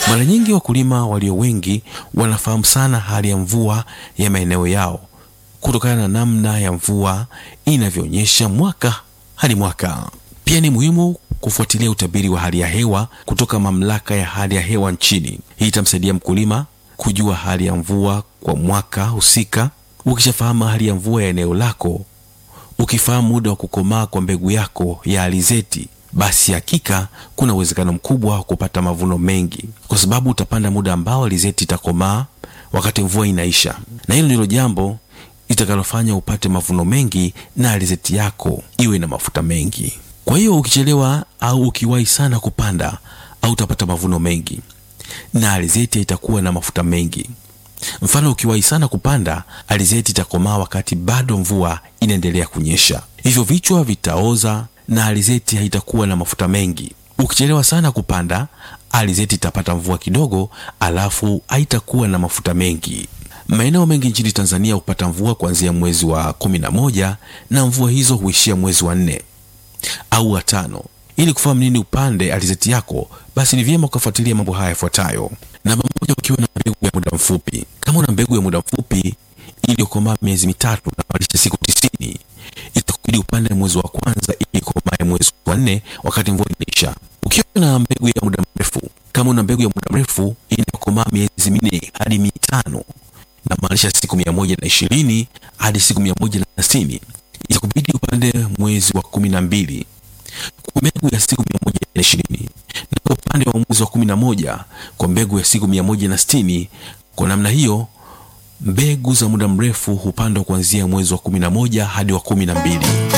Mara nyingi wakulima walio wengi wanafahamu sana hali ya mvua ya maeneo yao kutokana na namna ya mvua inavyoonyesha mwaka hadi mwaka. Pia ni muhimu kufuatilia utabiri wa hali ya hewa kutoka mamlaka ya hali ya hewa nchini. Hii itamsaidia mkulima kujua hali ya mvua kwa mwaka husika. Ukishafahamu hali ya mvua ya eneo lako, ukifahamu muda wa kukomaa kwa mbegu yako ya alizeti, basi hakika kuna uwezekano mkubwa wa kupata mavuno mengi, kwa sababu utapanda muda ambao alizeti itakomaa wakati mvua inaisha, na hilo ndilo jambo litakalofanya upate mavuno mengi na alizeti yako iwe na mafuta mengi. Kwa hiyo ukichelewa au ukiwahi sana kupanda, au utapata mavuno mengi na alizeti itakuwa na mafuta mengi. Mfano, ukiwahi sana kupanda, alizeti itakomaa wakati bado mvua inaendelea kunyesha, hivyo vichwa vitaoza na alizeti haitakuwa na mafuta mengi. Ukichelewa sana kupanda, alizeti itapata mvua kidogo, alafu haitakuwa na mafuta mengi. Maeneo mengi nchini Tanzania hupata mvua kuanzia mwezi wa kumi na moja na mvua hizo huishia mwezi wa nne au wa tano. Ili kufahamu nini upande alizeti yako, basi ni vyema ukafuatilia mambo haya yafuatayo. Namba moja, ukiwa na mbegu ya muda mfupi. Kama una mbegu ya muda mfupi iliyokomaa miezi mitatu na maanisha siku tisini, itakubidi upande mwezi wa kwanza ili ikomae mwezi wa nne wakati mvua inaisha. Ukiwa na mbegu ya muda mrefu, kama una mbegu ya muda mrefu inayokomaa miezi minne hadi mitano na maanisha siku mia moja na ishirini hadi siku mia moja na sitini itakubidi upande mwezi wa kumi na mbili kwa mbegu ya siku mia moja na ishirini na kwa upande wa mwezi wa kumi na moja kwa mbegu ya siku mia moja na sitini Kwa namna hiyo mbegu za muda mrefu hupandwa kuanzia mwezi wa kumi na moja hadi wa kumi na mbili.